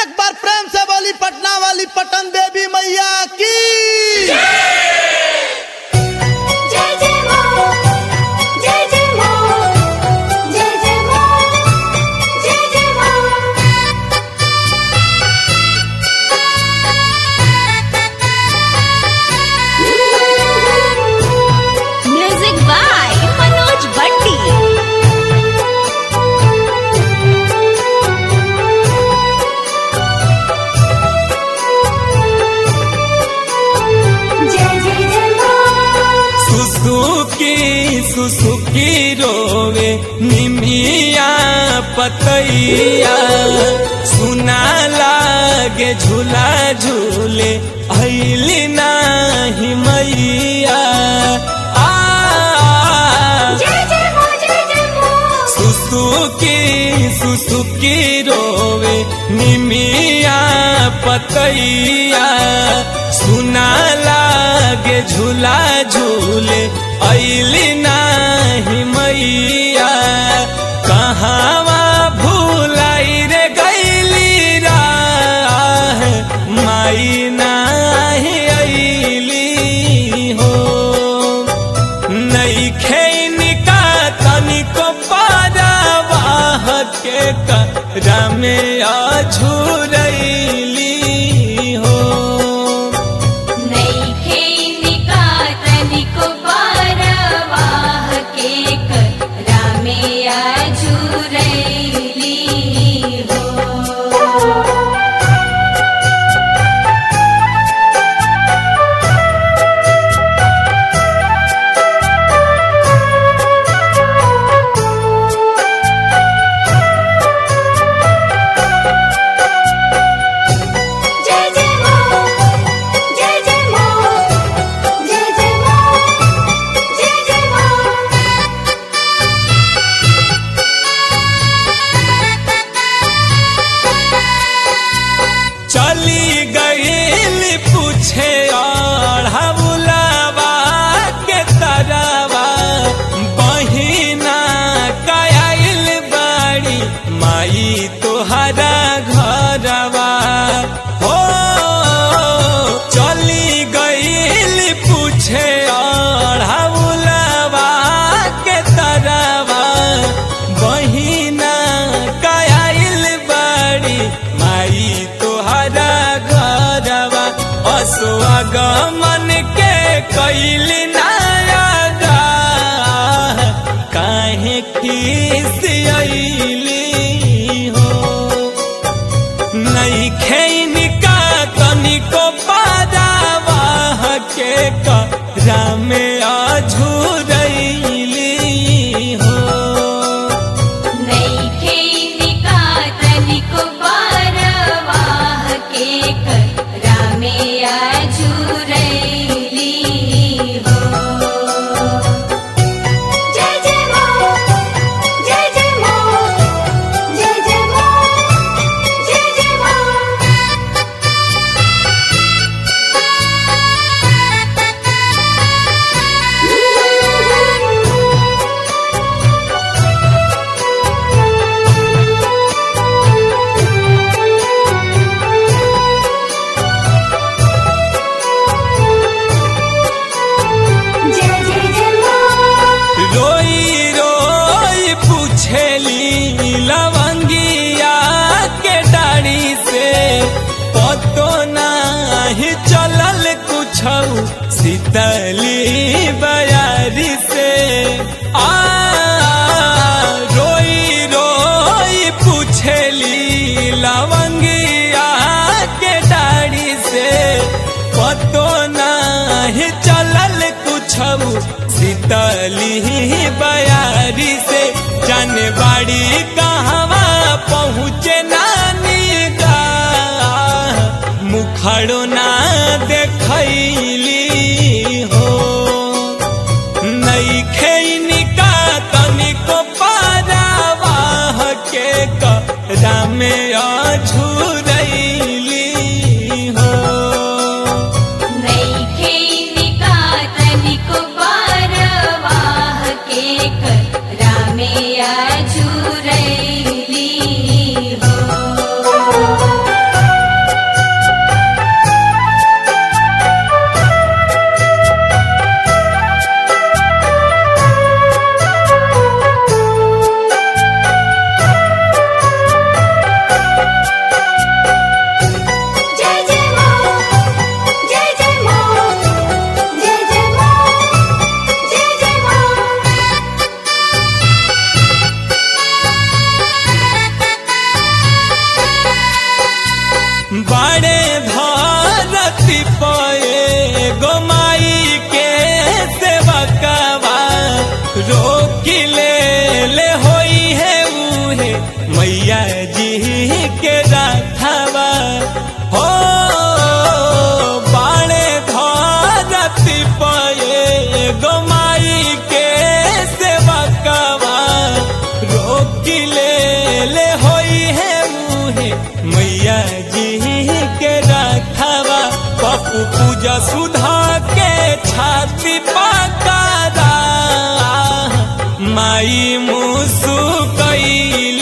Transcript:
एक बार प्रेम से बोली पटना वाली पटन देवी मैया की जय जय मां जय जय मां जय जय मां जय जय मां म्यूजिक बाय मनोज भट्टी जय जय जय मां सुसुकी सुसुकी रोवे निमिया पतैया सुना लागे झूला झूले अली नाही मैया आ जय जय मां जय जय मां सुसुकी सुसुकी रोवे निमिया पतैया सुना लागे झूला झूले अली नाही मैया कहाँवा भूलाई रे गैली राह माई नाही अली हो नैखे निका तनिको पारावाह के करमे अझुरैली हो नैखे निकातनिको पारवाह के रामेया झुरैली हो जय जय मां जय जय मां जय जय मां जय जय मां चली गईल पूछे और बुलावा के तरवा बहिना कयाइल बाड़ी माई तोहरा घरवा हो चली गईल पूछे और बुलावा के तरवा बहिना कयाइल बाड़ी माई तोहरा घरवा असुआगमन के कैल नया गाह काहे खिसियली हो नैखे निका तनिको पादावाह के रामे अझुरैली हो नैखे निकातनिको पारवाह के रामेया झुरैली हो जय जय मां जय जय मां जय जय मां जय जय मां जय जय जय मां रोई रोई पूछेली लवंगिया के डाड़ी से पतो नाही चलल कुछ शीतली बयारी से आ रोई रोई पूछेली लवंगिया के डाड़ी से पतो नाही चलल कुछ शीतली बयारी से जानबाड़ी कहवा पहुँचे नानी गा मुखड़ो ना देखैली हो नैखे निका तनिको पारावाह के रामे अझुरैली हो नैखे निकातनिको पारवाह के रामेया झुरैली हो बाड़े धरती पे गोमाई के सेवकवा रोकी ले ले होई है उहे मैया जी के रखवा हो बाड़े धरती पे गोमाई के सेवकवा रोकी ले ले होई है मुहे मैया जी के रखवा पप्पू पूजा सुधा के छाती पकारा माई मुसु कैली